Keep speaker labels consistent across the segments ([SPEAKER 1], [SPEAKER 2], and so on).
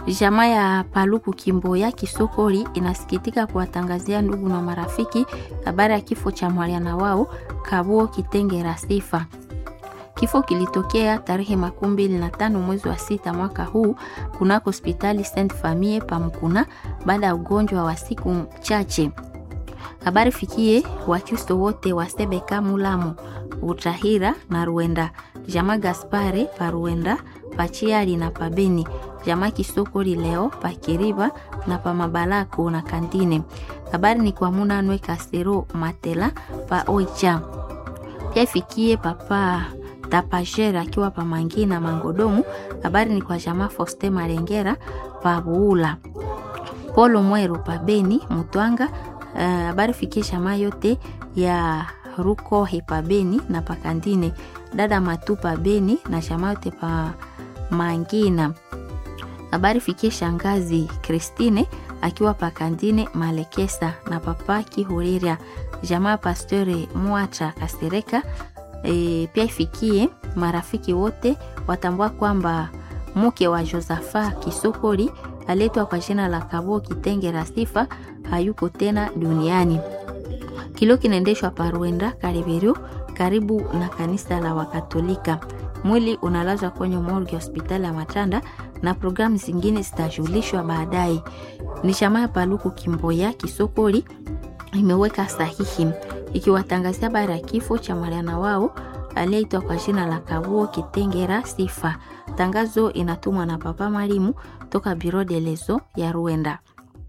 [SPEAKER 1] Jamaa ya Paluku Kimboya Kisokoli inasikitika kuwatangazia ndugu na marafiki habari ya kifo cha mwaliana wao Kabuo Kitengera Sifa. Kifo kilitokea tarehe makumi mbili na tano mwezi wa sita mwaka huu kunako hospitali Saint Famille Pamkuna baada ya ugonjwa wa siku chache. Habari fikie Wakristo wote wa Sebeka, Mulamu, Utahira na Ruenda, jamaa Gaspare pa Ruenda, Pachiali na Pabeni, jamaa Kisokoli leo pa Kiriba na pa Mabalako na Kandine. Habari ni kwa Munanwe Kasero Matela pa Oicha. Pia ifikie papa Tapajera akiwa pa Mangi na Mangodomu. Habari ni kwa jamaa Foste Marengera pa Buula. Polo Mweru pa Beni Mutwanga. Habari uh, fikie jamaa yote ya Rukohe pa Beni na pa Kandine. Dada Matu pa Beni na jamaa yote pa Mangina. Habari fikie shangazi Christine akiwa pa Kandine Malekesa na papa Kihuriria. Jamaa Pastori Mwacha Kasereka. E, pia ifikie marafiki wote watambua kwamba mke wa Josafa Kisokoli aletwa kwa jina la Kabo Kitengera Sifa hayuko tena duniani. Kilio kinaendeshwa Paruenda Kariberio, karibu na kanisa la Wakatolika. Mwili unalazwa kwenye morgue hospitali ya Matanda na programu zingine zitajulishwa baadaye. Ni chama ya Paluku Kimboya Kisokoli imeweka sahihi ikiwatangazia habari ya kifo cha mwaliana wao aliyeitwa kwa jina la Kabuo Kitengera Sifa. Tangazo inatumwa na Papa Marimu toka Biro de Lezo ya Ruenda.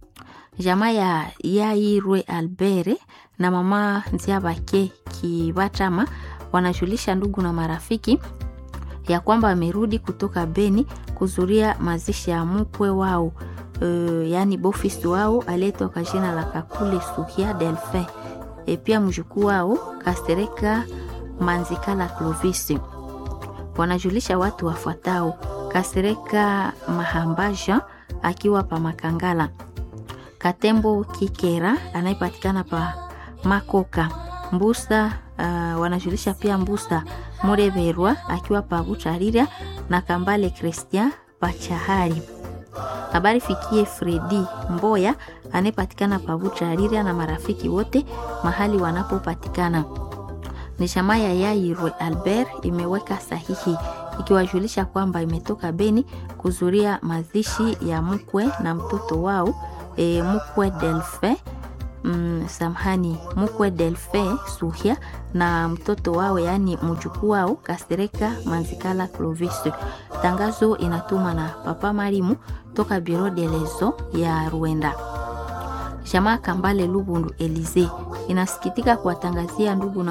[SPEAKER 1] Jamaa ya Yairwe Albere na mama Nziabake Kibatama wanajulisha ndugu na marafiki ya kwamba wamerudi kutoka Beni kuzuria mazishi ya mkwe wao, uh, yaani bofisi wao aliyeitwa kwa jina la Kakule Sukia Delphin e pia mjukuu wao Kastereka Manzikala Clovis. Wanajulisha watu wafuatao: Kastereka Mahambaja akiwa pa Makangala, Katembo Kikera anayepatikana pa Makoka Mbusa. Uh, wanajulisha pia Mbusa Mureberwa akiwa pa Butarira na Kambale Christian pa Chahari. Habari fikie Fredi Mboya anayepatikana pa Butarira na marafiki wote mahali wanapopatikana. Ni chama ya Yairwe Albert imeweka sahihi ikiwajulisha kwamba imetoka Beni kuzuria mazishi ya mkwe na mtoto wao e, mkwe Delfe mm, samhani mkwe Delfe Suhia na mtoto wao yaani mjukuu wao Kastereka Manzikala Clovis. Tangazo inatuma na Papa Marimu toka Biro de Lezo ya Ruenda. Jamaa Kambale Lubundu Elize inasikitika kuwatangazia ndugu na